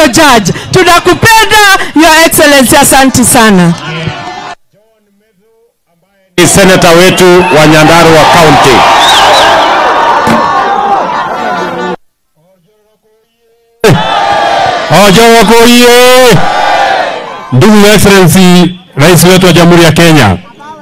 judge. Tunakupenda Your Excellency, asante sana. Ni seneta wetu wa Nyandarua County. Ojoko oye! Ndugu Excellency, rais wetu wa Jamhuri ya Kenya.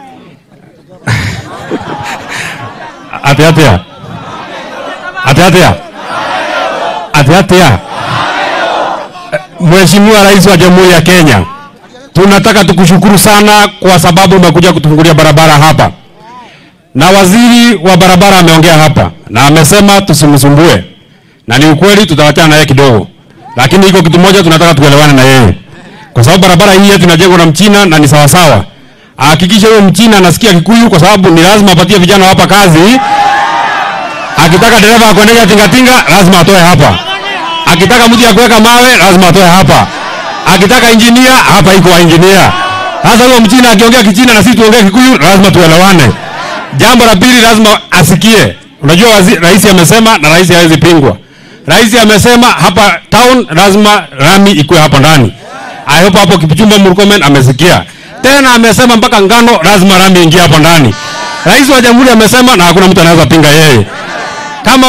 Ate atea. Ate atea. Ate atea. Mheshimiwa Rais wa Jamhuri ya Kenya, tunataka tukushukuru sana kwa sababu umekuja kutufungulia barabara hapa, na waziri wa barabara ameongea hapa na amesema tusimsumbue, na ni ukweli, tutawachana naye kidogo, lakini iko kitu moja tunataka tuelewane na yeye, kwa sababu barabara hii yetu inajengwa na Mchina na ni sawasawa. Ahakikishe huyo Mchina anasikia Kikuyu, kwa sababu ni lazima apatie vijana hapa kazi. Akitaka dereva akuendesha tingatinga, lazima atoe hapa. Akitaka mtu ya kuweka mawe, lazima atoe hapa. Akitaka injinia, hapa iko wa injinia. Sasa huyo Mchina akiongea Kichina na sisi tuongee Kikuyu, lazima tuelewane. Jambo la pili, lazima asikie. Unajua wazi, rais amesema na rais hawezi pingwa. Rais amesema hapa town lazima rami ikuwe hapa ndani. I hope hapo Kipchumba Murkomen amesikia. Tena amesema mpaka ngano lazima rami ingie hapo ndani. Rais wa Jamhuri amesema na hakuna mtu anaweza pinga yeye. Kama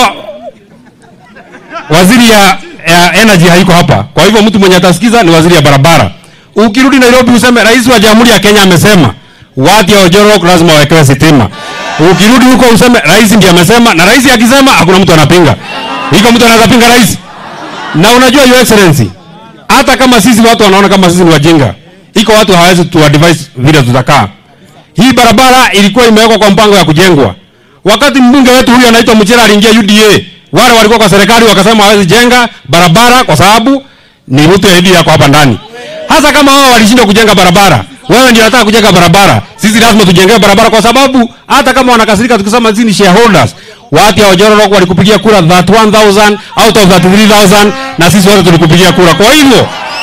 waziri ya, ya energy haiko hapa, kwa hivyo mtu mwenye atasikiza ni waziri ya barabara. Ukirudi Nairobi useme rais wa Jamhuri ya Kenya amesema watu ya Ojorok lazima wawekewe sitima. Ukirudi huko useme rais ndiye amesema, na rais akisema hakuna mtu anapinga. Iko mtu anaweza pinga rais? Na unajua your excellency, hata kama sisi watu wanaona kama sisi ni wajinga, iko watu hawezi tu advise vile tutakaa. Hii barabara ilikuwa imewekwa kwa mpango ya kujengwa. Wakati mbunge wetu huyu anaitwa Muchira aliingia UDA, wale walikuwa kwa serikali wakasema hawezi jenga barabara kwa sababu ni mtu ya UDA yako hapa ndani. Hasa kama wao walishindwa kujenga barabara, wewe ndio unataka kujenga barabara, sisi lazima tujengee barabara kwa sababu hata kama wanakasirika tukisema sisi ni shareholders, watu ya Ojorok walikupigia kura 31000 out of 33000 na sisi wote tulikupigia kura. Kwa hivyo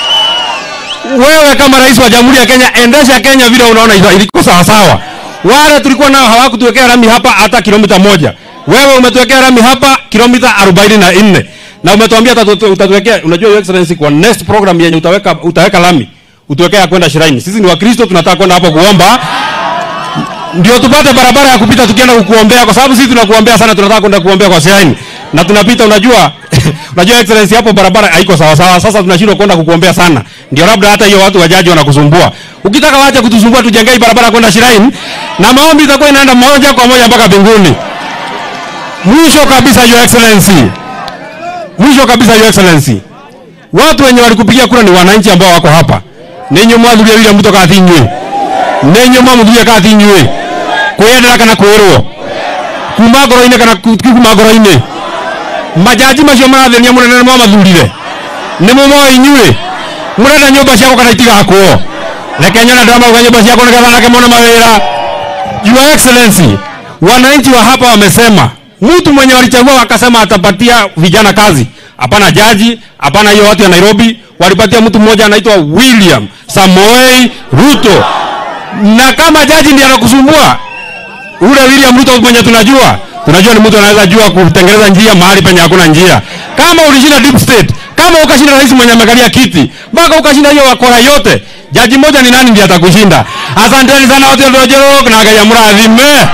wewe kama rais wa Jamhuri ya Kenya, endesha Kenya vile unaona iliko sawa sawa. Wale tulikuwa nao hawakutuwekea rami hapa hata kilomita moja. Wewe umetuwekea rami hapa kilomita 44 na umetuambia utatu- utatuwekea. Unajua your excellency, kwa next program yenye utaweka utaweka lami utuwekea ya kwenda Shrine. Sisi ni Wakristo, tunataka kwenda hapo kuomba ndio tupate barabara ya kupita tukienda kukuombea, kwa sababu sisi tunakuombea sana, tunataka kwenda kuombea kwa Shrine na tunapita. Unajua, unajua excellency, hapo barabara haiko sawa sawa. Sasa tunashindwa kwenda kukuombea sana, ndio labda hata hiyo watu wajaji wanakusumbua. Ukitaka waache kutusumbua, tujengee hii barabara kwenda Shrine na maombi itakuwa inaenda moja kwa moja mpaka mbinguni. Mwisho kabisa, your excellency, mwisho kabisa, your excellency, watu wenye walikupigia kura ni wananchi ambao wako hapa. Ninyi mwathurire William Ruto kathinywe ninyi mwamuthurire kathinywe kwiyendera kana kwirwo kuma ngoro-inĩ kana ku- kuma ngoro-inĩ majaji macio marathĩnia mũnene nĩ mwamathurire nĩ mũmoĩ inyuĩ mũrenda nyũmba ciakwo kana itigakwo reke nyone ndĩramauga nyũmba ciakwo nĩgetha nake mone mawĩra Your Excellency, wananchi wa hapa wamesema mtu mwenye walichagua wakasema atapatia vijana kazi. Hapana jaji, hapana hiyo watu ya Nairobi, walipatia mtu mmoja anaitwa William Samoei Ruto. Na kama jaji ndiye anakusumbua, ule William Ruto mwenye tunajua, tunajua ni mtu anaweza jua kutengeneza njia mahali penye hakuna njia. Kama ulishinda deep state, kama ukashinda rais mwenye amekalia kiti, mpaka ukashinda hiyo wakora yote, jaji mmoja ni nani ndiye atakushinda? Asanteni sana wote Ojorok na Ngai amrathime.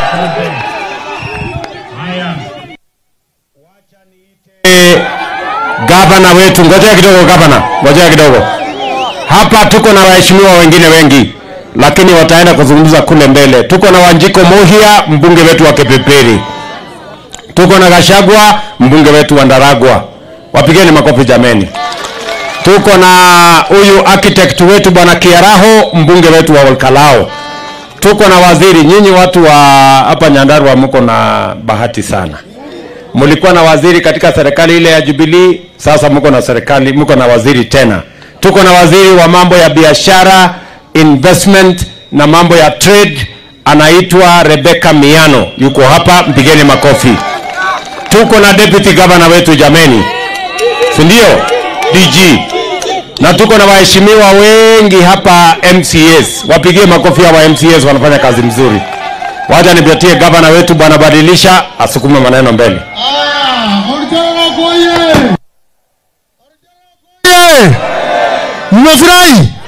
Eh, Gavana wetu, ngojea kidogo gavana, ngojea kidogo. Hapa tuko na waheshimiwa wengine wengi, lakini wataenda kuzungumza kule mbele. Tuko na Wanjiko Muhia, mbunge wetu wa Kipipiri. Tuko na Gashagwa, mbunge wetu wa Ndaragwa. Wapigeni makofi jameni. Tuko na huyu architect wetu bwana Kiaraho, mbunge wetu wa Olkalao. Tuko na waziri. Nyinyi watu wa hapa Nyandarua mko na bahati sana mlikuwa na waziri katika serikali ile ya Jubilee, sasa mko na serikali, mko na waziri tena. Tuko na waziri wa mambo ya biashara, investment na mambo ya trade, anaitwa Rebecca Miano, yuko hapa, mpigeni makofi. Tuko na deputy governor wetu jameni, si ndio? DG na tuko na waheshimiwa wengi hapa MCAs, wapigie makofi hawa MCAs, wanafanya kazi mzuri. Wacha nipatie gavana wetu bwana Badilisha asukume maneno mbele. Aya, Ojorok oye! Mmefurahi?